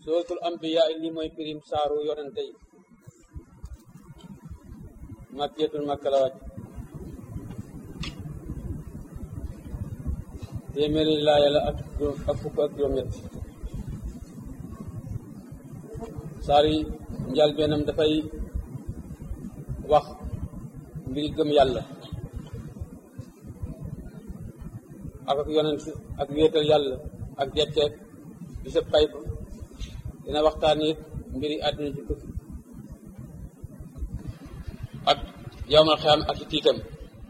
suratul ambiya li mooy pirim saaru yonente yi makkiyatul makka la wàcc téeméeri laaya la ak ak fukk ak juróom-ñett saar yi njal bennam dafay wax mbiri gëm yàlla ak ak yonent ak wéetal yàlla ak jetteeg bisab pay ba dina waxtaan it mbiri àdduna ci tukki ak yowmal xiyaam ak i tiitam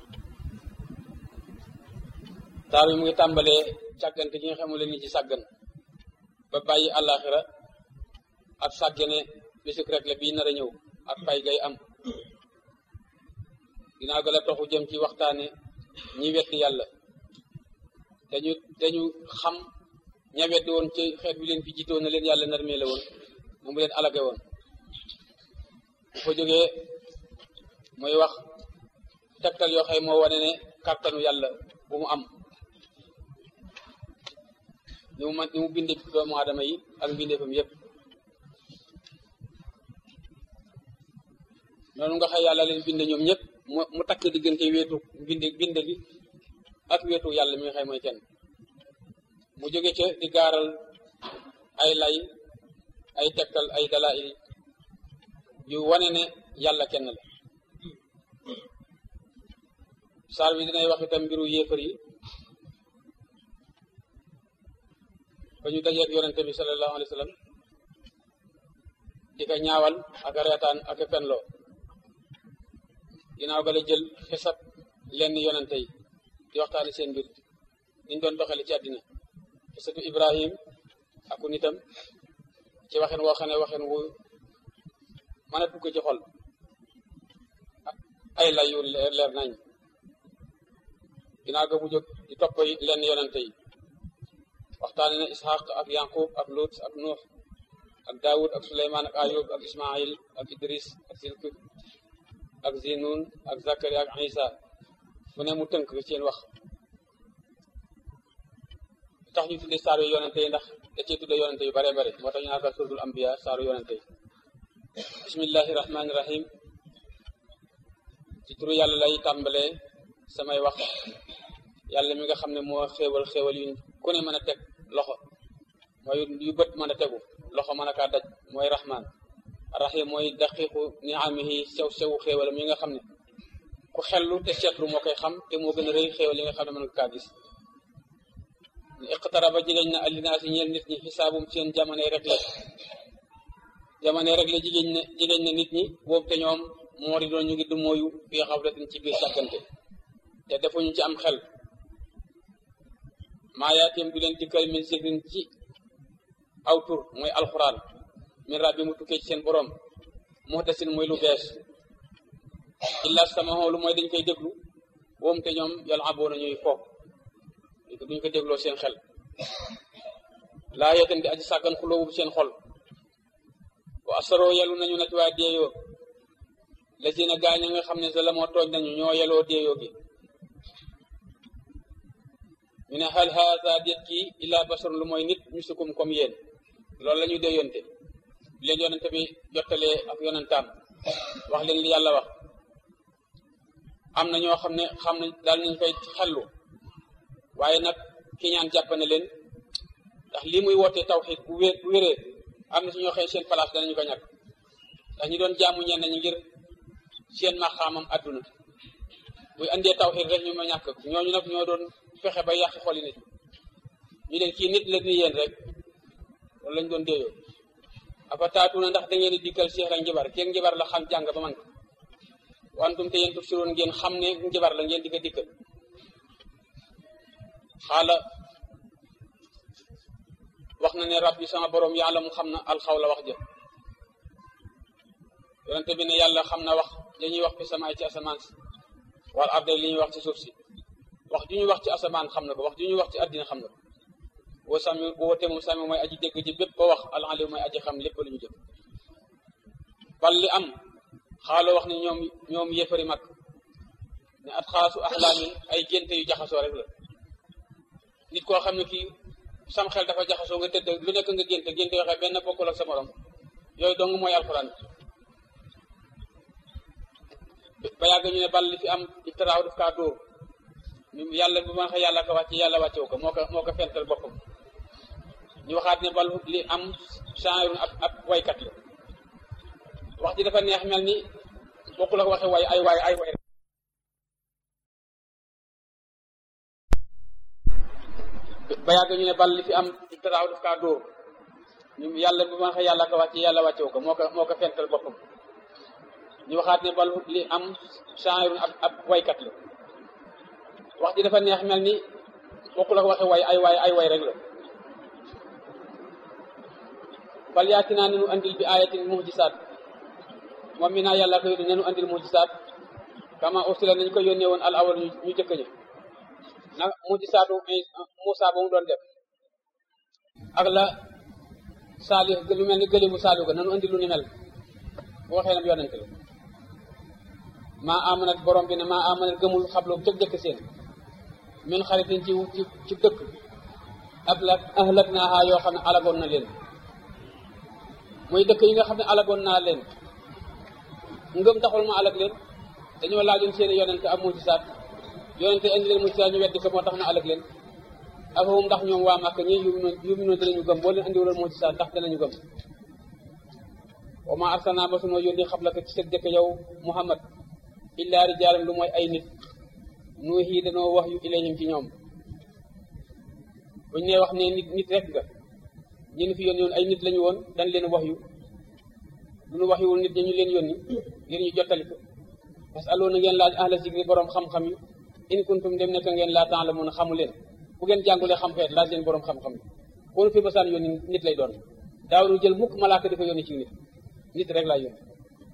saar bi mu ngi tàmbalee càggante gi nga xamule ni ci sàggan ba bàyyi àllaaxira ak sàggane bisuk rek la bii nar a ñëw ak pay gay am dinaa gën a toxu jëm ci waxtaane ñi weddi yàlla dañu dañu xam ña weddi woon ci xeet bi leen fi jiitoon na leen yàlla narmee la woon moom mu leen alage woon bu fa jógee muy wax tegtal yoo xëy moo wane ne kàttanu yàlla bu mu am ni mu man ni mu bindee doomu aadama yi ak mbindeefam yépp noonu nga xëy yàlla leen binde ñoom ñëpp mu mu takk diggante weetu binde binde gi ak weetu yàlla mi nga xëy mooy kenn mu jóge ca di gaaral ay lay ay tegtal ay dalail yu wane ne yàlla kenn la saar bi dinay wax itam mbiru yéefar yi ba ñu dajeeg yonente bi sallallahu alayhi wa sallam di ko ñaawal ak a reetaan ak a fenloo ginnaaw ga la jël xisab lenn yonente yi di waxtaani seen mbir niñ doon doxale ci àddina xisatu ibrahim aku nitam ci waxen woo xam ne waxen wu mën a dugg ci xol ay lay yu leer leer nañ ginnaaw ga mu jóg di topp lenn yonente yi waxtaane na ishaq ak yanqub ak lut ak nuux ak daawud ak suleymaan ak ayub ak ismail ak idris ak silkif ak zinun ak zakari ak isa mu ne mu tënk seen wax tax ñu tudde saaru yonente yi ndax da cee tudde yonente yu bare bare moo tax ñu naan ko suratul ambiya saaru yonente yi bismillahi rahmaani rahim ci turu yàlla lay tàmbalee samay wax yàlla mi nga xam ne moo xéewal xéewal yu ku ne mën a teg loxo mooy yu bët mën a tegu loxo mën a kaa daj mooy rahman rahim mooy daqiqu niamihi sew sewu xéewal mi nga xam ne ku xellu te seetlu moo koy xam te moo gën a rëy xéewal yi nga xam ne mën nga kaa gis iqtaraba jigéen na alinaasi ñeel nit ñi xisaabum seen jamono rek la jamono rek la jigéen ne jigéen ne nit ñi boobu te ñoom moo di doon ñu ngi du mooyu fii xaflatin ci biir sàggante te defuñu ci am xel maa yaatim du leen dikkal min sigrin ci aw tur mooy alxuraan min rabbi mu tukkee ci seen borom muhdasin mooy lu bees illa samaho lu mooy dañ koy déglu woom te ñoom yàlla aboona ñuy foog duñ ko dégloo seen xel laa yeetan di aji sàggan xulóobu seen xol wa asaroo yelu nañu nati waa deeyoo la seen a gaañ nga xam ne sa la moo tooñ nañu ñoo yeloo deeyoo gi ñu ne hal haasa déet kii illa basarun lu mooy nit misukum comme yéen loolu la ñuy déeyonte bi leen yonente bi jottalee ak yonentaam wax leen li yàlla wax am na ñoo xam ne xam nañ daal nañ koy xellu waaye nag ki ñaan jàpp na leen ndax lii muy wootee tawxiid bu wé bu wéree am na si ñoo xëy seen place danañu ko ñàkk ndax ñu doon jaamu ñenn ñi ngir seen maxaamam adduna buy andee tawxiid rek ñu ma ñàkk ñooñu nag ñoo doon fexe ba yàq xoli nit ñu leen kii nit la ni yéen rek loolu lañ doon déeyoo afa taatuna ndax da ngeen di dikkal seex la njibar kenn njibar la xam jàng ba man ko wantum te yéen tuf siroon ngeen xam ne njibar la ngeen di ko dikkal xaala wax na ne rabbi sama borom yàlla mu xam na alxaw la wax jë yonente bi ne yàlla xam na wax dañuy wax fi samaay ci asamaan si wala arde li ñuy wax ci suuf si wax ju ñuy wax ci asamaan xam na ko wax ju ñuy wax ci àddina xam na ko woo sami woote moom sami mooy aji dégg ji bépp ba wax alxaliw mooy aji xam lépp lu ñu jëf bal li am xaaloo wax ne ñoom ñoom yéefari mag ne at xaasu axlaamin ay génte yu jaxasoo rek la nit koo xam ne kii sam xel dafa jaxasoo nga tëdd lu nekk nga génte génte waxee benn bokkul ak sa morom yooyu dong mooy alxuraan ba yàgg ñu ne bal li fi am iftiraaw daf kaa dóor yàlla bu ma waxee yàlla ko wàcce yàlla wàccewu ko moo ko moo ko fental boppam ñu waxaat ne bal li am chanrun ab ab waykat la wax ji dafa neex mel ni bokkul ak waxe way ay waay ay way ba yàgg ñu ne bal li fi am iftiraaw daf kaa dóor yàlla bu ma waxee yàlla ko wàcce yàlla wàccewu ko moo ko moo ko fental boppam ñu waxaat ne bal li am chanrun ab ab waykat la wax ji dafa neex mel ni bokkul ak waxe way ay waay ay way rek la bal yaati naa nenu andil bi ayatin muhjisaat moom mi naa yàlla ko yónni nenu andil muhjisaat kama ursila nañ ko yónnee woon al awal ñu jëkk ña na muhjisaatu Muusa ba mu doon def ak la saalih lu mel ni gëli bu saalih ga nanu andil lu ni mel bu waxee nam yonente la maa amanat borom bi ne maa amanat gëmul xabloo ca jëkk seen min xaritin ci ci ci dëkk ak la ahlak naaha yoo xam ne alagoon na leen muy dëkk yi nga xam ne alagoon naa leen ngëm taxul ma alag leen dañoo laajoon seeni yonente ak mujisaat yonente indi leen mujisaat ñu weddi ko moo tax na alag leen afahum ndax ñoom waa Màkka ñi yuminoon yuminoon danañu gëm boo leen andiwuloon mujisaat ndax danañu gëm wa ma arsalnaa ba sunoo yónni xablaka ci sa jëkk yow Muhammad illaa rijaalan lu mooy ay nit nuuhi danoo wax yu ilayhim ci ñoom buñ ne wax ne nit nit rek nga ñun fi yónni woon ay nit lañu woon dañ leen wax yu lu ñu wax yuwul nit ñi ñu leen yónni ngir ñu jottali ko parce que aloo na ngeen laaj ahla zikri borom xam-xam yi in kuntum dem nekk ngeen laa temps la mun a xamu leen bu ngeen jàngulee xam xeet laaj leen borom xam-xam yi kon fi basaan yónni nit lay doon daawru jël mukk malaaka di ko yónni ci nit nit rek laa yónni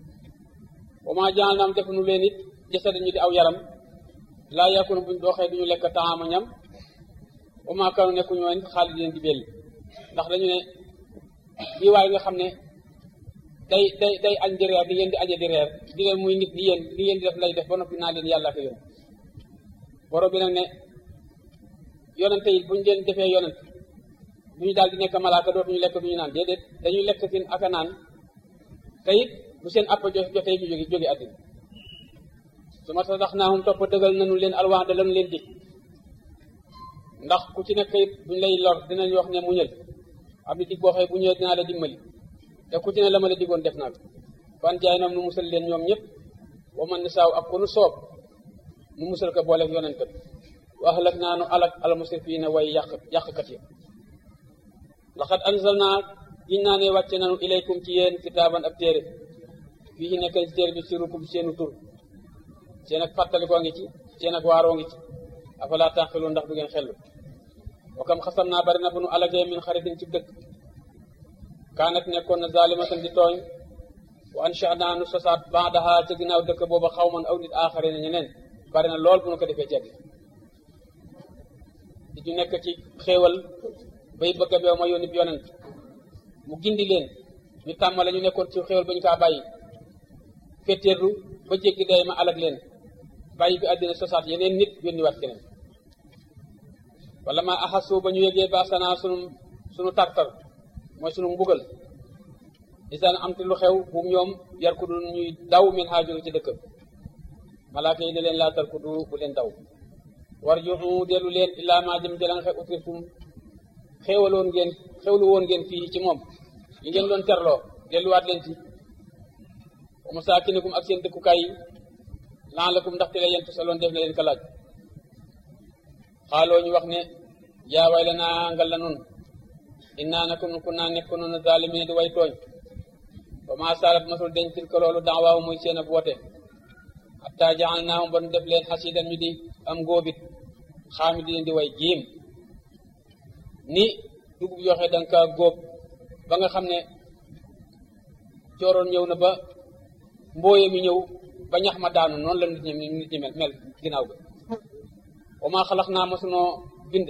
wa maa jaal naam def nu leen it jasada ñu di aw yaram laa yakunu buñ dooxee duñu lekk taama ñam wa maa kanu nekku ñoo nit xaalis leen di belli ndax dañu ne bii waay nga xam ne day day day añ di reer di yéen di añe di reer di leen muy nit di yéen li yéen di def lay def ba noppi naa leen yàlla ko yónni borom bi nag ne yonente yi buñ leen defee yonent duñu daal di nekk malaaka dootuñu lekk duñu naan déedéet dañuy lekk seen aka naan te it bu seen appa jo jotee ñu jóge jóge àddina su ma tax naa hum topp dëggal nañu leen alwaax de lañu leen dig ndax ku ci nekk it buñ lay lor dinañ wax ne muñal am ni dig boo xëy bu ñëwee dinaa la dimbali te ku ci ne la ma la digoon def naa ko fan jaay nam nu musal leen ñoom ñëpp wa man nisaaw ak ku nu soob nu musal ko booleeg yonentam wa ahlak naa nu alak al musrifiina way yàq yàqkat yi laqad anzal naa giñ naa ne wàcce nanu ilaykum ci yéen kitaaban ab téere fii ci nekk ci téere bi sirukum seenu tur seen ak fàttalikoo ngi ci seen ak waaroo ngi ci afala taqilu ndax du ngeen xellu wa kam xasam naa bari na bu nu alagee min xaritin ci dëkk kaanat nekkoon na zalimatan di tooñ wa ansha naa nu sosaat baadaha ca ginnaaw dëkk booba xawman aw nit aaxare na ñeneen bari na lool bu nu ko defee ci àddina di ñu nekk ci xéewal bay bëgg a beew ma yónni yonent mu gindi leen ñu tàmmale ñu nekkoon ci xéewal ba ñu kaa bàyyi fetteerlu ba jéggi day ma alag leen bàyyi bi àddina sosaat yeneen nit yónni waat keneen wala ma axasu ba ñu yégee baasanaa sunu sunu tartar mooy sunu mbugal isaan am te lu xew buum ñoom yar ku dul ñuy daw min xaa jóge ci dëkk malaaka yi ne leen laa tar ku du bu leen daw war joxu dellu leen illaa maa jëm jëla nga xe utirtum xéewaloon ngeen xewlu woon ngeen fii ci moom li ngeen doon terloo delluwaat leen ci wa masaakinikum ak seen dëkkukaay yi laalakum ndaxte la yent saloon def na leen ka laaj xaaloo ñu wax ne yaa way la naa ngal la nun innaa nako nun ku naa nekk noonu zaalimiin di way tooñ ba maa saarat masul deñ tilka loolu daawaaw muy seen ab woote hatta jaxal naahum ba nu def leen xasiidan ñu di am ngóobit xaami di leen di way jiim ni dugub yoxe danga ka góob ba nga xam ne cooroon ñëw na ba mbooye mi ñëw ba ñax ma daanu noonu la nit ñi nit ñi mel mel ginnaaw ga wa maa xalax naa masunoo bind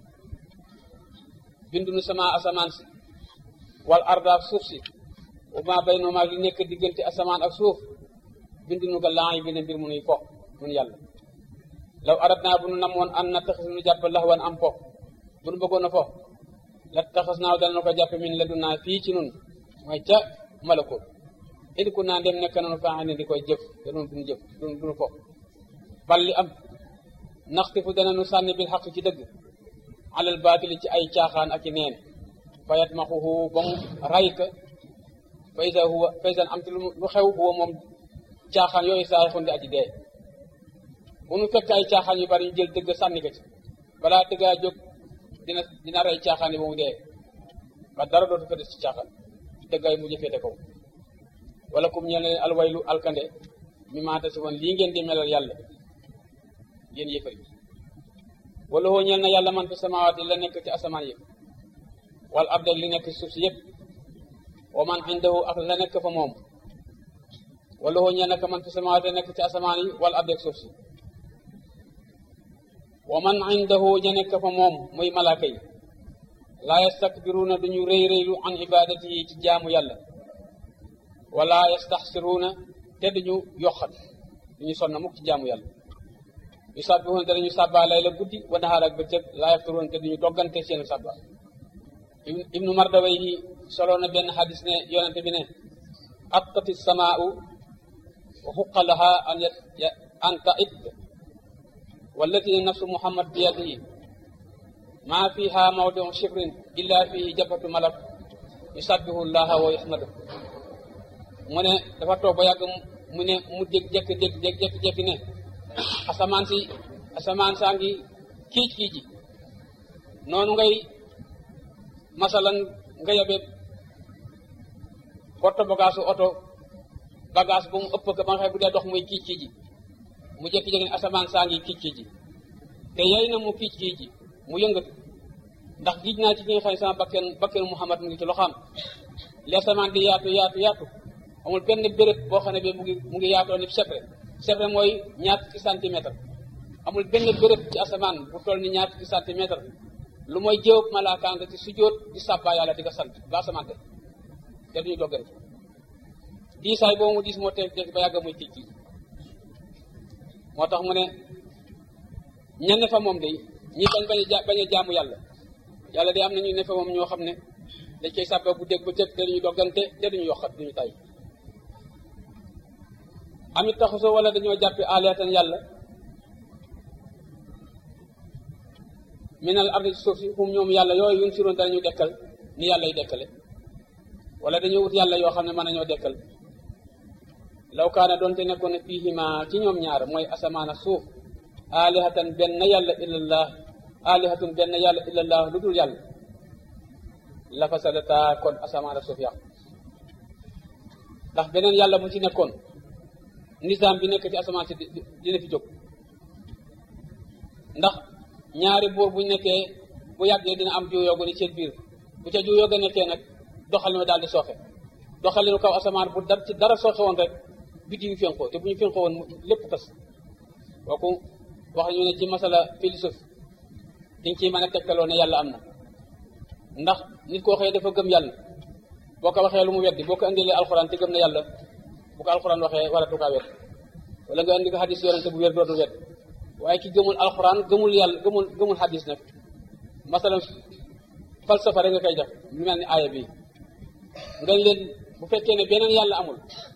bindu nu sama asamaan si wal arda ak suuf si wa maa bay noo maag li nekk diggante asamaan ak suuf bindu nu ga laay bi ne mbir mu nuy fo nun yàlla law arat naa bu nu namoon an na taxis nu jàpp laxwan am fo bu nu bëggoon a fo la taxas naaw dana ko jàppe min la du naa fii ci nun mooy ca malakoot indi ku naa dem nekk nanu faa ne di koy jëf te nun duñu jëf duñu duñu fo bal li am naxtifu dana nu sànni bil xaq ci dëgg alal baatili ci ay caaxaan ak i neen fayat ma xuxu ba mu ray ka faysa huwa faysan am ti lu xew huwa moom caaxaan yooyu saay xundi aji dee bu nu fekk ay caaxaan yu bari ñu jël dëgg sànni ko ci balaa dëggaa jóg dina dina rey caaxaan yi ba mu dee ba dara dootu fa des ci caaxaan dëggaay mujj féete kaw wala kum ñeel leen alwaylu alkande mi maata si woon lii ngeen di melal yàlla ngeen yëfar yi wala hoo ñeel na yàlla man fi samawaati la nekk ci asamaan yëpp wala abdal li nekk ci suuf si yëpp wa man indahu ak la nekk fa moom wala hoo ñeel na man fi samawaati la nekk ci asamaan yi wala abdal suuf si wa man indahu ña nekk fa moom muy malaaka yi laa yastakbiruuna duñu rëy rëylu an ibadatihi ci jaamu yàlla wala yastaxsiruuna te duñu yoxat duñu sonna mukk ci jaamu yàlla yu sàbbihuuna te dañu sàbbaa lay la guddi wa nahaar ak bëccëg laa yafturuuna te duñu doggante seen sàbba ibnu mardawayhi solo na benn xadis ne yonente bi ne attati samaau wa xuqa laha an an ta'id wallati nafsu muhammad biyadihi maa fiha mawdiu shibrin illa fihi jabhatu malak yusabbihu llaha wa yahmadu mu ne dafa toog ba yàgg mu ne mu dégg jékki dégg dégg jékki jékki ne asamaan si asamaan saa ngi kiic kiici noonu ngay masalan nga yabe porte bagage oto bagage bu mu ëpp ko ba nga xam bu dee dox muy kiic kiici mu jékki-jékki ne asamaan saa ngi kiic kiici te yey na mu kiic kiici mu yëngatu ndax giij naa ci ki nga xam ne sama bakken bakken Muhammad mu ngi ci loxaam li asamaan di yaatu yaatu yaatu amul benn béréb boo xam ne bi mu ngi mu ngi yaatoo ni sebre sebre mooy ñaar fukki centimètre amul benn béréb ci asamaan bu toll ni ñaar fukki centimètre lu mooy jéewub malaakaa nga ci sujjóot di sàbbaa yàlla di ko sant ba asamaan te te duñu doggante diisaay boobu mu diis moo teg teg ba yàgg muy kiic kiic moo tax mu ne ñenn fa moom day ñi bañ bañ a bañ a jaamu yàlla yàlla day am na ñu ne fa moom ñoo xam ne dañ koy sàbba bu dégg ba tëg te duñu doggante te duñu yokkat duñu tay amit taxusoo wala dañoo jàppi aalihatan yàlla minal ardi suuf si hum ñoom yàlla yooyu yun siroon danañu dekkal ni yàlla yi dekkale wala dañoo wut yàlla yoo xam ne mën nañoo dekkal law kaana doonte nekkoon ne fiihima ci ñoom ñaar mooy asamaan ak suuf alihatan benn yàlla illallah alihatun benn yàlla illallah lu dul yàlla la fasadata kon asamaan ak suuf yàqu ndax beneen yàlla bu ci nekkoon nizaam bi nekk ci asamaan si dina fi jóg ndax ñaari buur bu nekkee bu yàggee dina am juyoo gu ne seen biir bu ca juyoo ga nekkee nag doxalinu daal di sooxe doxalinu kaw asamaan bu dar ci dara sooxe woon rek biddi yu fénqoo te bu ñu fénqoo woon lépp tas kooku wax ñu ne ci masala philosophe diñ ciy mën a tegtaloo ne yàlla am na ndax nit koo xëyee dafa gëm yàlla boo ko waxee lu mu weddi boo ko indilee alxuraan te gëm na yàlla bu ko alxuraan waxee waratu kaa wedd wala nga indi ko xadis yonente bu wér dootul wedd waaye ki gëmul alxuraan gëmul yàlla gëmul gëmul xadis nag masalan falsafa rek nga koy def lu mel ni aaya bi nga leen bu fekkee ne beneen yàlla amul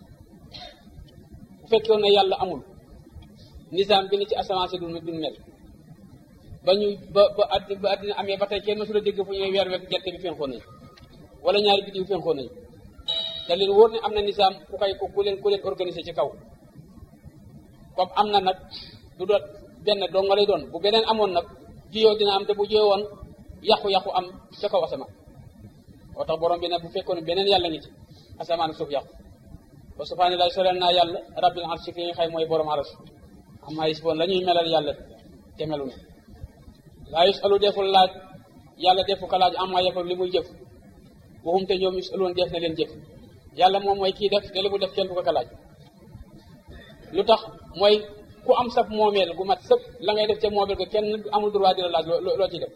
bu fekkee ne yàlla amul nizaam bi ni ci asamaan si du duñ mel ba ñu ba ba addi ba addina amee ba tey kenn mësula dégg fu ñuy weer wekk gerte bi fenxoo nañ wala ñaari biddiw fenxoo nañ te leen wóor ne am na nizaam ku koy ku leen ku leen organisé ci kaw comme am na nag du doon benn dong nga lay doon bu beneen amoon nag jiyoo dina am te bu jiyoo woon yàqu-yàqu am ca kaw asamaan moo tax borom bi nag bu fekkoon beneen yàlla ngi ci asamaan suuf yàqu ba subhaana lay soreel naa yàlla rabbil arsi ki nga xay mooy borom aras am ay siboon la ñuy melal yàlla te melu ne laa yusalu deful laaj yàlla defu ko laaj amma yefal li muy jëf waxum te ñoom yusaluun def na leen jëf yàlla moom mooy kii def te li mu def kenn du ko ko laaj lu tax mooy ku am sab moomeel gu mat sëpp la ngay def ca moomeel ko kenn amul droit di la laaj loo ci def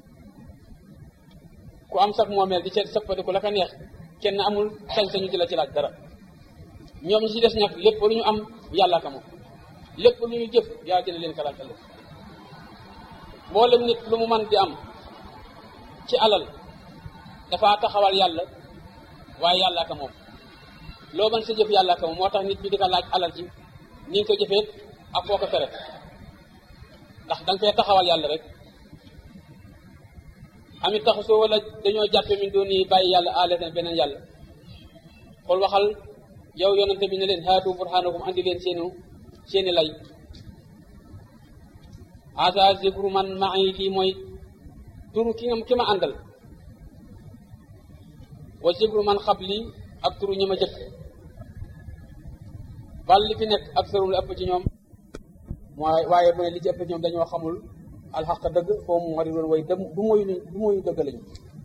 ku am sab moomeel di ca sëppadiku la ko neex kenn amul sañ-sañu di la ci laaj dara ñoom ñi ci des nag lépp lu ñu am yàlla ka moom lépp lu ñu jëf yàlla dina leen ko laaj ëllëg mboolem nit lu mu man di am ci alal dafa taxawal yàlla waaye yàlla ka moom loo mën sa jëf yàlla ka moom moo tax nit ñi di ko laaj alal ji ni nga ko jëfee ak foo ko tere ndax da nga fee taxawal yàlla rek amit taxu soo wala dañoo jàppe min doon yi bàyyi yàlla aalatan beneen yàlla xool waxal yow yonente bi ne leen haatu burhanakum andi leen seenu seeni lay asa zikru man ma'i lii mooy turu ki nga ki ma àndal wa zikru man xabli ak turu ñi ma jëkk bal li fi nekk ak sërum li ëpp ci ñoom mooy waaye mu ne li ci ëpp ci ñoom dañoo xamul alxaq dëgg foo mu wari woon way dem du moyu du moyu dëgg lañu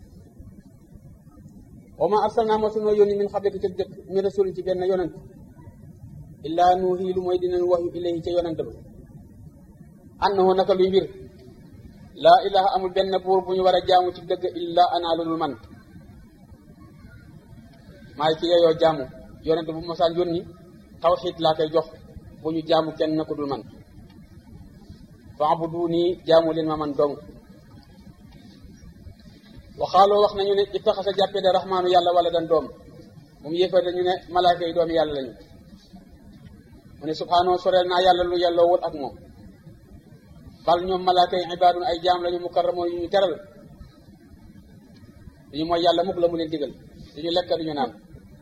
wa ma arsalna ma sunu yónni min xablika ci jëkk mi rasulin ci benn yonent illaa nuuhi lu mooy dinañ wax yu ilayhi ca yonent ba annahu naka luy mbir laa ilaha amul benn buur bu ñu war a jaamu ci dëgg illa ana lulul man maay ki yeyoo jaamu yonent bu mosaan yónni tawxiid laa koy jox bu ñu jaamu kenn na ko dul man fa'buduni jaamu leen ma man dong waxaaloo wax nañu ne ittaxasa jàppee de raxmaanu yàlla wala dan doom moom yéefar dañu ne malaaka yi doomi yàlla lañu mu ne subhaanahu soreel naa yàlla lu yelloowul ak moom bal ñoom malaaka yi ibaadun ay jaam lañu mukarramoon yu ñu teral duñu mooy yàlla mukk la mu leen digal duñu lekk duñu naan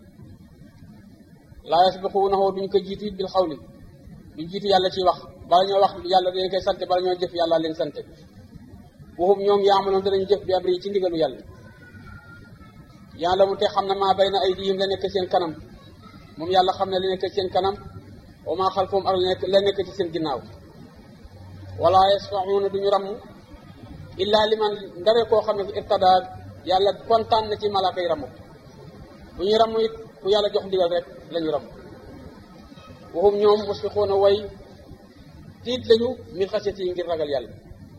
laa yasbiquunahu duñu ko jiitu it bil xawli duñu jiitu yàlla ci wax bala ñoo wax yàlla dañ koy sant bala ñoo jëf yàlla leen sant waxum ñoom yaamaloon danañu jëf bi abri ci ndigalu yàlla yàlla mu te xam na maa bay na ay diyim la nekk seen kanam moom yàlla xam ne la nekk seen kanam wa maa xalfahum ak la nekk la nekk ci seen ginnaaw wala yasfaxuuna duñu ramm illaa liman ndare koo xam ne irtada yàlla kontaan na ci malaaka yi ramm bu ñu ramm it ku yàlla jox ndigal rek la ñu ramm waxum ñoom musfiquuna way tiit lañu min xasiyati yi ngir ragal yàlla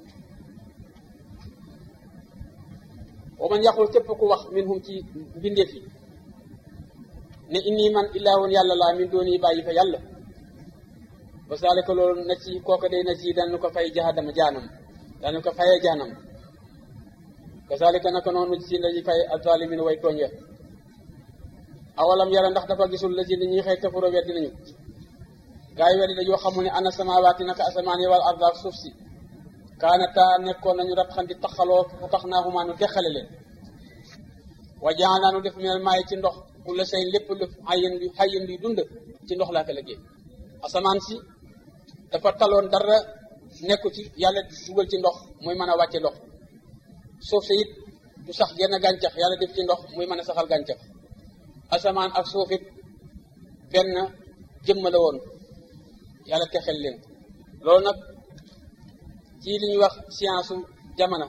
wa man yaqul képp ku wax minhum ci mbindeef yi ne inni man ilaahun yàlla laa min dooni bàyyi fa yàlla ba saalika loolu na ci kooka day na ci daan ko fay jahannama jaanam daan ko fayee jaanam kasaalika naka noonu ci lañuy fay azalimin way tooñ ya awalam yara ndax dafa gisul la ci ni ñuy xëy kafaro weddi nañu gaa yi weddi dañoo xamul ne ana samawaati naka asamaan yi wal arda ak suuf si kaanata nekkoon nañu rab xan di taxaloo fu tax naa xumaa nu teqale leen wa jaanaa nu def minal maay ci ndox ku la say lépp lu xayin lu xayin luy dund ci ndox laa ko liggéey asamaan si dafa taloon dara nekku ci yàlla dugal ci ndox muy mën a wàcce ndox suuf si it du sax genn gàncax yàlla def ci ndox muy mën a saxal gàncax asamaan ak suuf it benn jëmm la woon yàlla texel leen loolu nag ci li ñuy wax science su jamono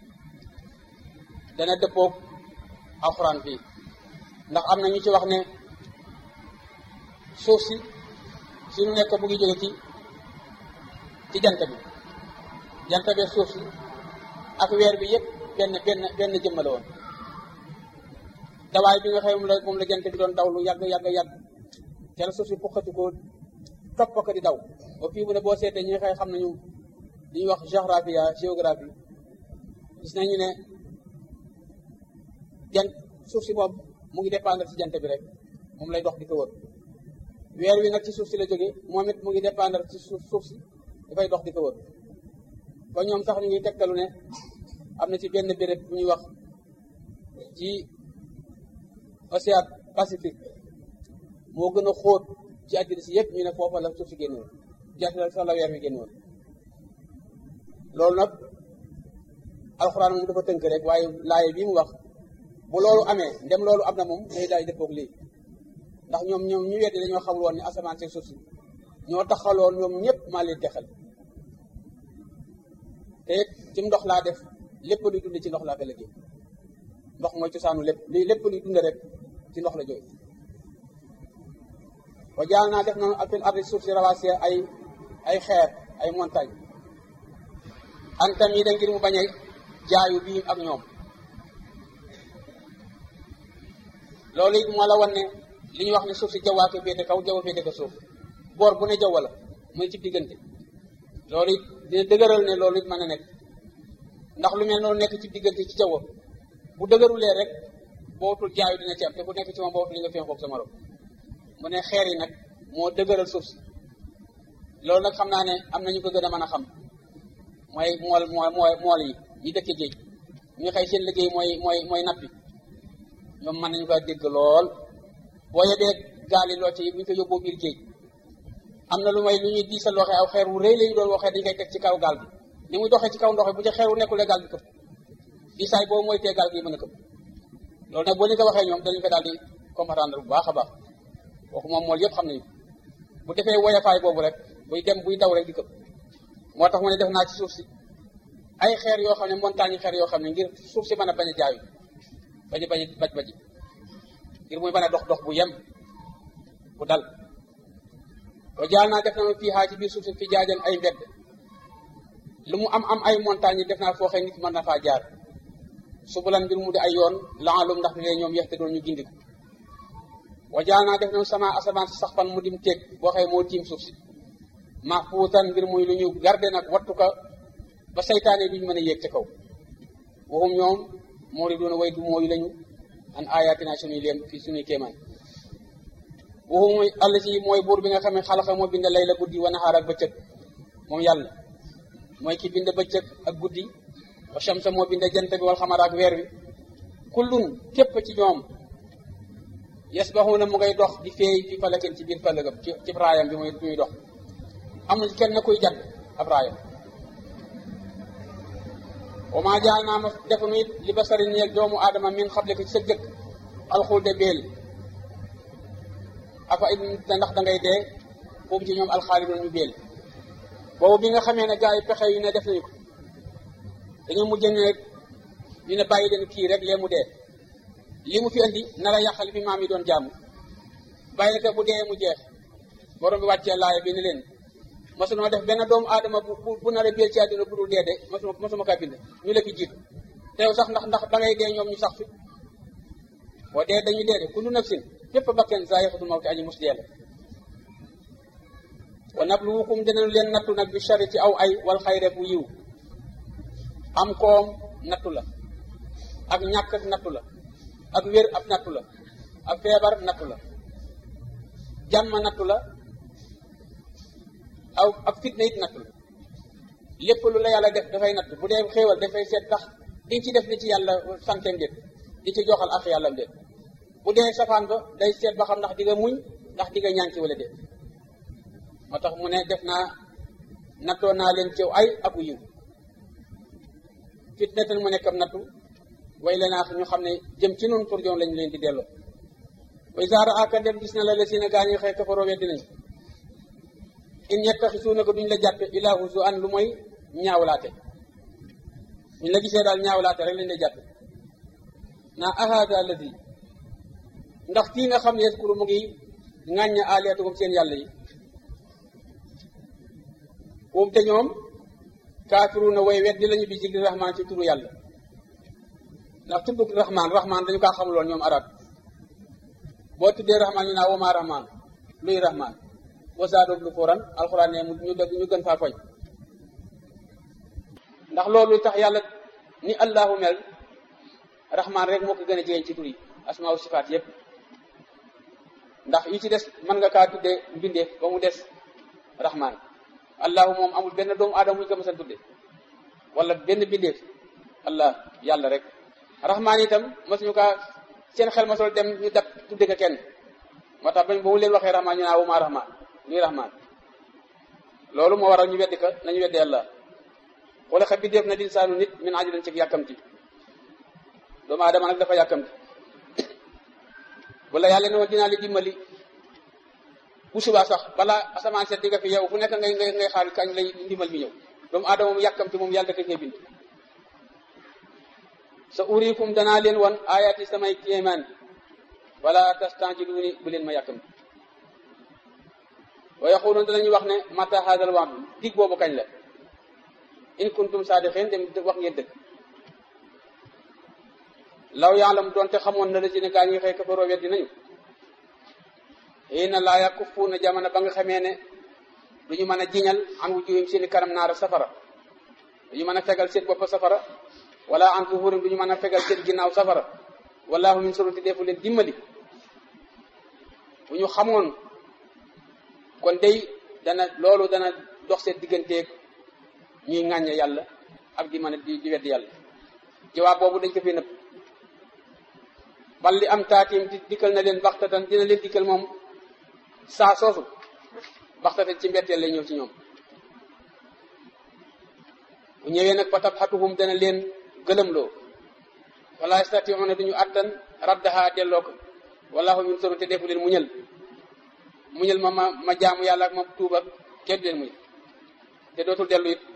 dana dëppoog alxuraan fii ndax am na ñu ci wax ne suuf si suñu nekk bu ngi jóge ci ci jant bi jant bi suuf si ak weer bi yëpp benn benn benn jëmm la woon dawaay bi nga xam moom la moom la jant bi doon daw lu yàgg yàgg yàgg te la suuf si puqati ko topp ko di daw ba fii mu ne boo seetee ñi nga xam nañu li ñuy wax géographie géographie gis nañu ne jant suuf si moom mu ngi dépendre ci jant bi rek moom lay dox di ko wër weer wi nag ci suuf si la jógee moom it mu ngi dépendre ci suuf suuf si dafay dox di ko wër ba ñoom sax ñu ngi tegtalu ne am na ci benn béréb bu ñuy wax ci océan Pacifique moo gën a xóot ci àddina si yëpp ñu ne foofa la suuf si génn woon jant la sax la weer wi génn woon loolu nag alxuraan moom dafa tënk rek waaye laaye bii mu wax bu loolu amee ndem loolu am na moom day daay dëppoog lii ndax ñoom ñoom ñu weddi dañoo xamul woon ne asamaan si suuf si ñoo taxaloon ñoom ñëpp maa leen texal te it ci ndox laa def lépp luy dund ci ndox laa ko liggéey ndox mooy cosaanu lépp lii lépp luy dund rek ci ndox la jóge wa jaal naa def noonu fil ardi suuf si rawaasi ay ay xeer ay montagne antam yi da ngir mu bañ a jaayu bii ak ñoom loolu it moo la wan ne li ñuy wax ne suuf si jawwaa ko féete kaw jaww féete ko suuf boor bu ne jaww la muy ci diggante loolu it dina dëgëral ne loolu it mën a nekk ndax lu mel noonu nekk ci diggante ci jaww bu dëgërulee rek bootul jaayu dina ci am te ku nekk ci moom bootul li nga fénqoog sa morom mu ne xeer yi nag moo dëgëral suuf si loolu nag xam naa ne am na ñu ko gën a mën a xam mooy mool mool mool yi ñi dëkk géej ñu xëy seen liggéey mooy mooy mooy nappi ñoom mën nañu ko dégg lool boo yebee gaal yi loo ci bu ñu ko yóbboo biir géej am na lu may lu ñuy diisal waxee aw xeer wu rëy la ñu doon waxee dañu koy teg ci kaw gaal bi ni muy doxee ci kaw ndox bu ca xeer wu nekkulee gaal bi këpp diisaay boobu mooy tee gaal gi mën a këpp loolu nag boo ñu ko waxee ñoom dañu ko daal di comprendre bu baax a baax waxu moom mool yëpp xam nañu bu defee woyafaay boobu rek buy dem buy daw rek di këpp moo tax mu ne def naa ci suuf si ay xeer yoo xam ne montagne xeer yoo xam ne ngir suuf si mën a bañ a jaayu bañ a bañ a baj baji ngir muy mën a dox dox bu yem bu dal wa jaal naa def na ma fii xaa ci biir suuf si fi jaajan ay mbedd lu mu am am ay montagne yi def naa foo xëy nit mën na faa jaar subulan mbir mu di ay yoon laalum ndax ne ñoom yeexte doon ñu gindiku wa jaal naa def na sama asamaan si sax fan mu dim téeg boo xëy moo tiim suuf si mahfuutan mbir muy lu ñu garde nag wattu ko ba saytaane duñu mën a yéeg ca kaw waxum ñoom moo di doon way du mooyu lañu an ayatina suñuy leen fii suñuy kéemaan waxum àll si mooy buur bi nga xam ne xalaxa moo bind lay la guddi wa naxaar ak bëccëg moom yàlla mooy ki bind bëccëg ak guddi wa shamsa moo bind jant bi wal xamara ak weer wi kullun képp ci ñoom yasbaxuna mu ngay dox di feey fi falakin ci biir falagam ci ci raayam bi muy muy dox amul kenn kuy jàdd ab raayam wa maa jaal naa ma defunu it li basari ñeel doomu aadama min xable ko ci sa jëkk alxulde beel afa it ndax da ngay dee foofu ci ñoom alxaalidoon ñu beel boobu bi nga xamee ne gars yi pexe yu ne def nañu ko dañoo mujj ne rek ñu ne bàyyi leen kii rek lee mu dee li mu fi andi nar a yàqal fi maam yi doon jàmm bàyyi ko bu dee mu jeex borom bi wàccee laaya bi ne leen masunoo def benn doomu aadama bu bu bu nar a biir ci àddina bu dul dee de masuma masuma kaa bind ñu la fi jiitu teew sax ndax ndax da ngay dee ñoom ñu sax fi boo dee dañuy dee de kullu nafsin fépp bakken zaa'iqatul mawti aji mus dee la wa nabluwukum dinañu leen nattu nag bi shari ci aw ay wal xayre bu yiw am koom nattu la ak ñàkk nattu la ak wér ab nattu la ak feebar nattu la jàmm nattu la aw ak fitna it nattu la lépp lu la yàlla def dafay nattu bu dee xéewal dafay seet tax di ci def li ci yàlla santeem déet di ci joxal ak yàllam déet bu dee safaan ba day seet ba xam ndax di nga muñ ndax di nga ñànki wala déet moo tax mu ne def naa nattoo naa leen ciw ay aku yiw fitnatan mu nekk am nattu way la naa ñu xam ne jëm ci nun pour joom lañ leen di delloo way saara aka dem gis na la la si na gaa ñi xëy kafaroo weddi nañ in yettaxisuuna ko duñ la jàppe ilaa huzu an lu mooy ñaawlaate buñ la gisee daal ñaawlaate rek lañ lay jàppe naa ahada alladi ndax kii nga xam ne yaskuru mu ngi ŋàñña aliyatukum seen yàlla yi moom te ñoom kaafiruuna way weddi lañu bi jigli rahmaan ci turu yàlla ndax tuddug rahmaan rahmaan dañu kaa xamuloon ñoom arab boo tuddee rahmaan ñu naa wama rahmaan luy rahmaan wasaadoob lu fuuran alxuraan ne ñu dëgg ñu gën faa foñ ndax loolu tax yàlla ni allahu mel rahmaan rek moo ko gën a jigéen ci tur yi asmaaw sifaat yépp ndax yi ci des mën nga kaa tuddee mbindeef ba mu des rahmaan allahu moom amul benn doomu aadama muñu ko mësan tudde wala benn bindeef allah yàlla rek rahmaan itam masuñu kaa seen xel masol dem ñu dab tudde ko kenn moo tax bañ ba mu leen waxee rahmaan ñu naa wuma rahmaan luy rahmaan loolu moo waral ñu weddi ko nañu weddi yàlla wala xa bindeef na dinsaanu nit min ajilan ci yàkkamti doomu aadama nag dafa yàkkamti wala yàlla ne woon dinaa li dimbali bu subaa sax balaa asamaan seet di nga fi yow fu nekk ngay ngay ngay xaar kañ lay ndimbal bi ñëw doomu aadama moom yàkkamti moom yàlla da koy bind sa uriikum danaa leen wan ayaati samay kéemaan wala tastanjiluuni bu leen ma yàkkamti wa yaquluun danañu wax ne mata haadal wa'du dig boobu kañ la in kuntum saadiqin dem wax ngeen dëgg law yaalam doonte xamoon na la ci ne gaa ñi xëy kafaroo weddi nañu xiina laa yakuffuuna jamono ba nga xamee ne du ñu mën a jiñal an wujuhim seeni kanam naara safara du ñu mën a fegal seen bopp safara wala an zuhurim du ñu mën a fegal seen ginnaaw safara wallahu min surati defu leen dimbali bu ñu xamoon kon day dana loolu dana dox seen digganteeg ñuy ŋàññe yàlla ak di mën a di di wedd yàlla jawaab boobu dañ ko fi nëpp bal li am taatim di dikkal na leen baxtatan dina leen dikkal moom saa soosu baxtatan ci mbetteel lay ñëw ci ñoom bu ñëwee nag fa tabxatuhum dana leen gëlëmloo wala yastatiuna duñu attan raddaha delloo ko wallahu min suru te defu leen muñal muñal ma ma ma jaamu yàlla ak ma tuuba kenn du leen muñ te dootul dellu it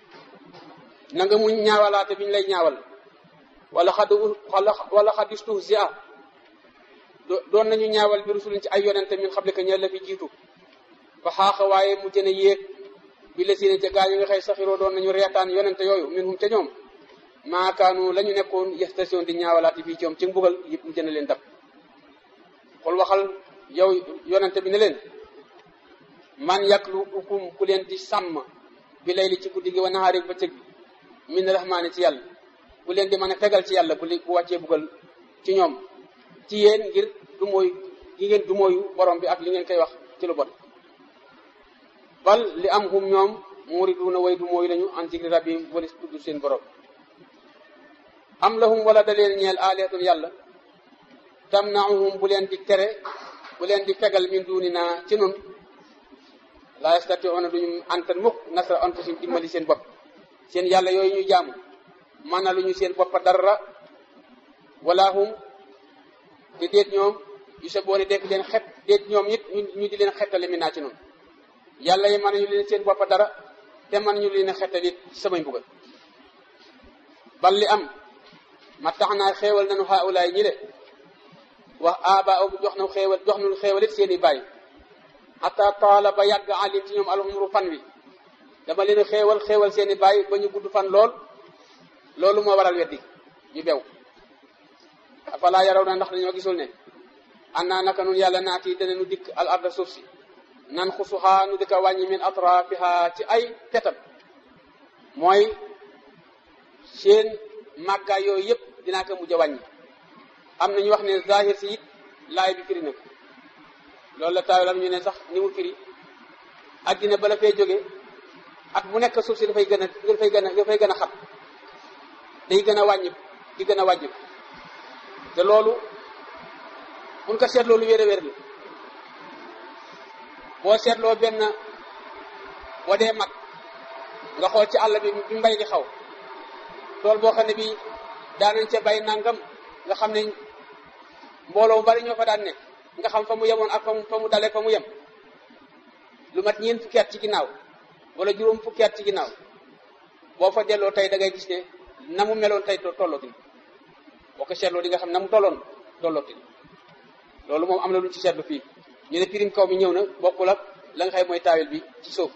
na nga muñ ñaawalaate bi ñu lay ñaawal wala xad wala xad istuhzia doon nañu ñaawal bi rusulin ci ay yonente min xam ka ña la fi jiitu fa xaaxa waaye mu jën a yéeg bi la sine ca gaa yi nga xëy saxiroo doon nañu reetaan yonente yooyu min hum ca ñoom maakaanu la ñu nekkoon yestation di ñaawalaate fii ci ñoom ci mbugal yëpp mu jën a leen dab xul waxal yow yonente bi ne leen man yaklu ukum ku leen di sàmm bi lay li ci guddi gi wa nahaari bëccëg bi min rahmaani ci yàlla ku leen di mën a fegal ci yàlla bu li bu wàccee bugal ci ñoom ci yéen ngir du mooy gi ngeen du mooyu borom bi ak li ngeen koy wax ci lu bon bal li am hum ñoom muriduna way du mooyu lañu an zikri rabbihim walis tudd seen borom am lahum wala da leen ñeel aalihatun yàlla tamnaahum bu leen di tere bu leen di fegal min dunina ci nun la yastatiuna duñu antan mukk nasra anfusihim dimbali seen bopp seen yàlla yooyu ñu jaamu mana lu ñu seen boppa dara wala hum te déet ñoom yu sa boone dekk leen xet déet ñoom it ñu di leen xettali mi naa ci noonu yàlla yi mën nañu leen seen boppa dara te mën ñu leen xettali samay mbugal bal li am ma tax naa xéewal nañu haulaay ñi le wax aba jox na xéewal jox nañu xéewal it seen i bàyyi xata taala ba yàgg alim ci ñoom alxumru fan wi dama leen xéewal xéewal seen i bàyyi ba ñu gudd fan lool loolu moo waral weddi ñu bew afalaa yaraw na ndax dañoo gisul ne annaa naka nun yàlla naati danañu dikk al arda suuf si nan xusuxaa nu dëkka wàññi min atrafiha ci ay petam mooy seen màggaay yooyu yëpp dinaa ko mujj a wàññi am na ñu wax ne zahir si it laay bi firi na ko loolu la taawilam ñu ne sax ni mu firi addina bala fee jóge at bu nekk suuf si dafay gën a dafay gën a dafay gën a xat day gën a wàññi di gën a wàññi te loolu mun ko seetloo lu wér a wér la boo seetloo benn boo dee mag nga xool ci àll bi bi mbay di xaw tool boo xam ne bii daanañ ca bay nangam nga xam ne mbooloo bari ñoo fa daan ne nga xam fa mu yemoon ak fa mu fa mu dalee fa mu yem lu mat ñeent fukki at ci ginnaaw wala juróom fukki at ci ginnaaw boo fa delloo tey da ngay gis ne na mu meloon tey tollootin boo ko seetloo di nga xam na mu tolloon tollootin loolu moom am na lu ci seetlu fii ñu ne pirim kaw mi ñëw na bokkul ak la nga xëy mooy taawil bi ci suuf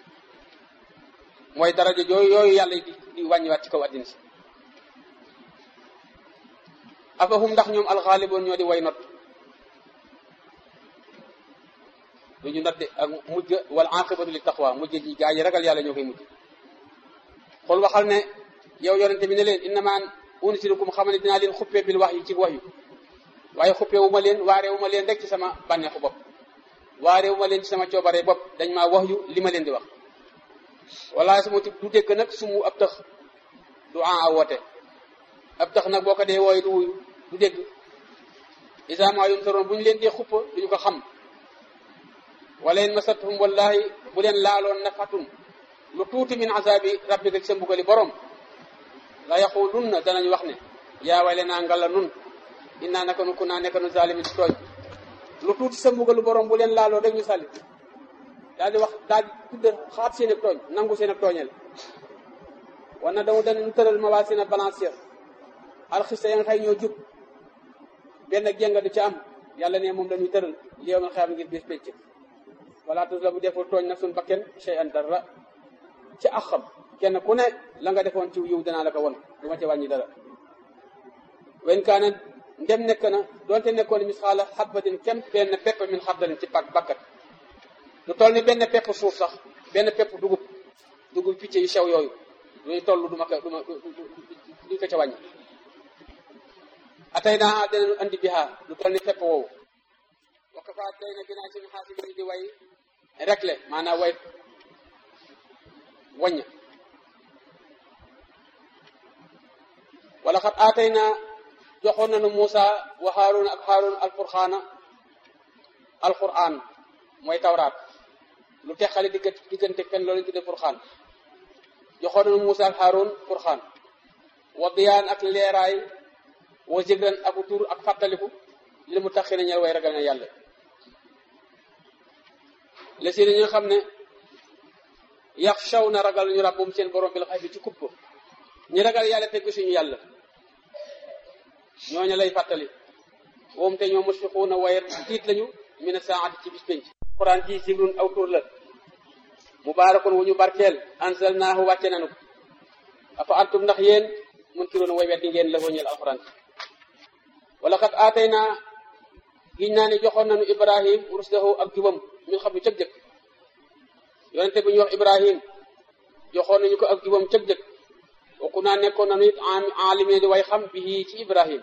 mooy daraja yooyu yooyu yàlla di di wàññiwaat ci kaw addina si afahum ndax ñoom alxaaliboon ñoo di way not lu ñu not de ak mujj wal aqibatu li taqwa mujj ji gaa yi ragal yàlla ñoo koy mujj xool waxal ne yow yonente bi ne leen innama unsirukum xam ne dinaa leen xuppee bil wax yu ci wax yu waaye xuppee wu ma leen waaree wu ma leen rek ci sama bànneexu bopp waaree wu ma leen ci sama coobaree bopp dañ maa wax yu li ma leen di wax wala su ma du dégg nag su mu ab tax du an a woote ab tax nag boo ko dee wooye du wuyu du dégg isama yum taroon bu ñu leen dee xuppa duñu ko xam wala in masathum wallahi bu leen laaloon nafatum lu tuuti min azabi rabbika ci sa mbugali borom la yaqulunna danañ wax ne yaa wale naa ngalla nun innaa naka nu ku naa nekka nu zalimin ci tooñ lu tuuti sa mbugalu borom bu leen laaloo rek ñu sàlli daal di wax daal di tudde xaat seen ak tooñ nangu seen ak tooñel wan na damu danañu tëral ma waa seen a balancière alxista ya nga xëy ñoo jub benn jénga du ca am yàlla ne moom dañuy tëral li yow man xeam ngir bis pécc wala tus la bu deful tooñ nag suñ bakken chey an dara ci axam kenn ku ne la nga defoon ci yiw danaa la ko won du ma ci wàññi dara wen kaana ndem nekk na doonte nekkoon misxaala xabbatin kem benn pepp min xabdalin ci pak bakkat lu toll ni benn pepp suuf sax benn pepp dugub dugub picc yu sew yooyu luy toll du ma ko du ma duñ ko ca wàññi atay naa danañu andi bihaa lu toll ni fepp woowu wakka fa day na binaa suñu xaasi bi di way rek le maanaam way wañña wala xat aatay na joxoon nañu Muusa wa Haarun ak Haarun alfurxaana alquran mooy tawraat lu teqale diggante diggante fen loolu tudde furxaan joxoon nañu Muusa ak Haarun furxaan wa diyaan ak leeraay wa zikran ak tur ak fàttaliku li mu taxi na ñel way ragal na yàlla la si ñi nga xam ne yaxshaw na ragal ñu rabbum seen borom bil xay bi ci kupp ñi ragal yàlla te gisuñu yàlla ñooñu lay fàttali woom te ñoo musfiquuna waaye tiit lañu mina saati ci bis penc quran ji sigrun aw tur la mubaarakun wu ñu barkeel anzalnaahu wàcce nanu ko afa antum ndax yéen mun kiroon way weddi ngeen la ñeel alquran wala xat aatay naa giñ naa ne joxoon nañu ibrahim rusdahu ak jubam min xam ne cëg jëkk yonente bu ñuy wax ibrahim joxoon nañu ko ak jubam cëg jëkk waku naa nekkoon nañu it alimine di way xam bi ci ibrahim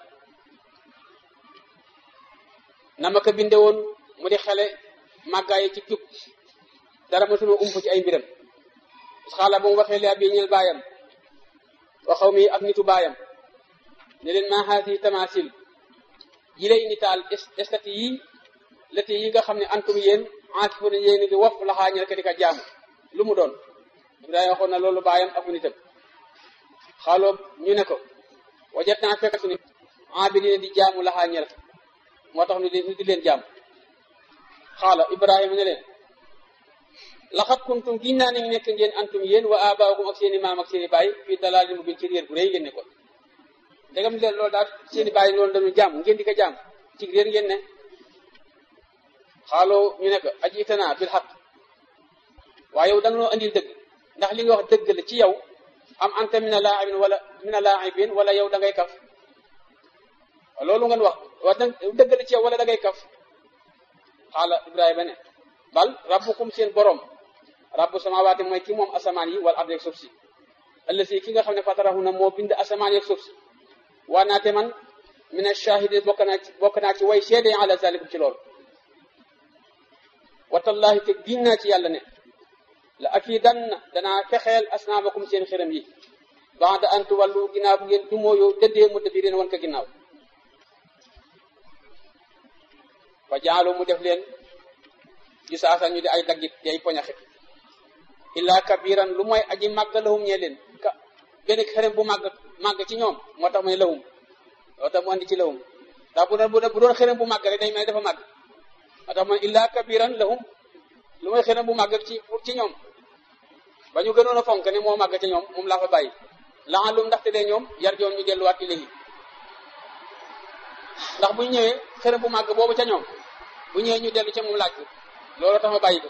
na ma ko binde woon mu di xele màggaayi ci jub dara mësuma ump ci ay mbiram xaala ba mu waxee li abi ñeel baayam wa xaw mi ak nitu baayam ne leen maa haasi tamasil yi lay nitaal estati yi lati yi nga xam ne antum yéen enkifu ne yéen di wof laxaa ñel ka di ka jaamu lu mu doon Ibrahima waxoon na loolu baayam ak nitam xaaloo ñu ne ko wajat naa fekk suñu abidina di jaamu laxaa ñel moo tax ñu di leen jaam xaala Ibrahima ne leen laxat kuntum giñ naa ne nekk ngeen antum yéen wa abaakum ak seen i maam ak seen i baay fii dalaalin mu bin ci réer bu rëy ngeen ne ko ndegam leen loolu daal seen i baay loolu dañu jaam ngeen di ko jaam ci réer ngeen ne xaaloo ñu ne ko aji itanaa bil xaq waaye yow da nga noo andil dëgg ndax li nga wax dëgg la ci yow am anta mina laa'ibin wala mina laa'ibin wala yow da ngay kaf loolu ngeen wax wax dëgg la ci yow wala da ngay kaf xaala Ibrahima ne bal rabbukum seen borom rabbu samawaati mooy ki moom asamaan yi wala ardi ak suuf si ëllësi ki nga xam ne fatarahu na moo bind asamaan yi ak suuf si waa naate man mina shahidin bokk naa ci bokk naa ci way seede ala zalikum ci loolu watallahi te giñ naa ci yàlla ne la akidanna danaa fexeel asnaabakum seen xiram yi ba'da an tuwallu ginnaaw bu ngeen dumóoyo dëddee mu dëbbi leen wan ko ginnaaw fa jaalu mu def leen yu saasa ñu di ay daggit di ay poñaxit illaa kabiran lu mooy aji màgg lahum ñee leen ka benn xerem bu màgg màgg ci ñoom moo tax mu ne lahum loo tax mu andi ci lahum ndax bu doon bu doon xerem bu màgg rek day mel dafa màgg moo tax mu ne illaa kabiran lahum lu mooy xerem bu màgg ci pour ci ñoom ba ñu gënoon a fonk ne moo màgg ci ñoom moom laa fa bàyyi laalum ndaxte de ñoom yar joon ñu delluwaat ilayhi ndax bu ñu ñëwee xerem bu màgg boobu ca ñoom bu ñëwee ñu dellu ca moom laaj ko loolu tax ma bàyyi ko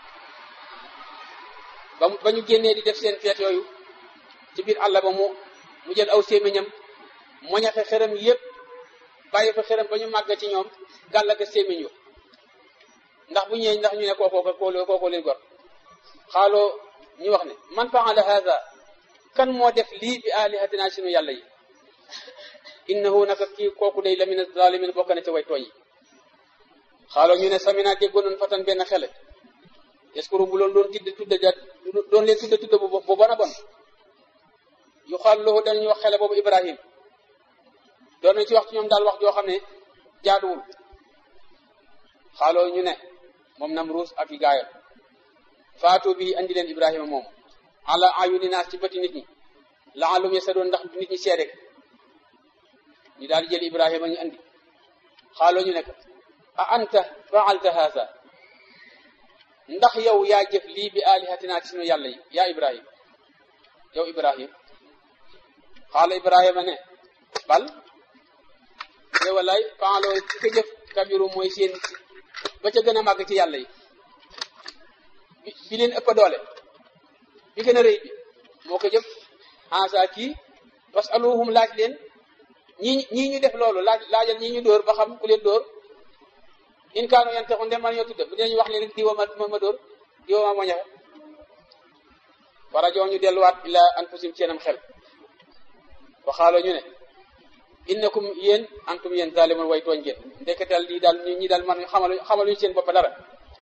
ba ba ñu génnee di def seen feet yooyu ci biir àll ba mu mu jël aw sémmiñam moñaxe xërëm yépp bàyyi fa xërëm ba ñu màgg ci ñoom gàllaka sémmiñ yu ndax bu ñëwee ndax ñu ne kookoo kookoo kookoo leen gor xaaloo ñu wax ne man faala hada kan moo def lii bi alihatina sunu yàlla yi innahu naka kii kooku day la min zalimin bokk na ci way tooñ yi xaaloo ñu ne samina déggoon nañ fatan benn xele yaskuru bu loolu doon tudde tudde ja doon leen tudde tudde bu bu bon a bon yu xaal loolu danañu wax xele boobu ibrahim doon nañ ci wax ci ñoom daal wax joo xam ne jaaduwul xaaloo ñu ne moom Namruus ak i gaayam faatu bi andi leen ibrahima moom ala ayuni naas ci bëti nit ñi laalum ya sa doon ndax nit ñi seede ñu daal di jël ibrahima ñu andi xaaloo ñu ne ko a anta faalta haza ndax yow yaa jëf lii bi alihatina ci sunu yàlla yi yaa ibrahim yow ibrahim xaala ibrahima ne bal de walay faaloo ci ko jëf kabiru mooy seen ba ca gën a màgg ci yàlla yi bi bi leen ëpp doole bi gën a rëy bi moo ko jëf haza kii wasaluhum laaj leen ñii ñii ñu def loolu laaj laajal ñii ñu dóor ba xam ku leen dóor in kaanu yante xun dem man ñoo tudde bu dinañu wax leen diwa ma ma dóor diwa ma moñaxe warajoo ñu delluwaat ila anfusim seenam xel waxaaloo ñu ne innakum yéen antum yéen zalimun way tooñ ngeen ndekketal lii daal ñi daal man xamalu xamaluñu seen bopp dara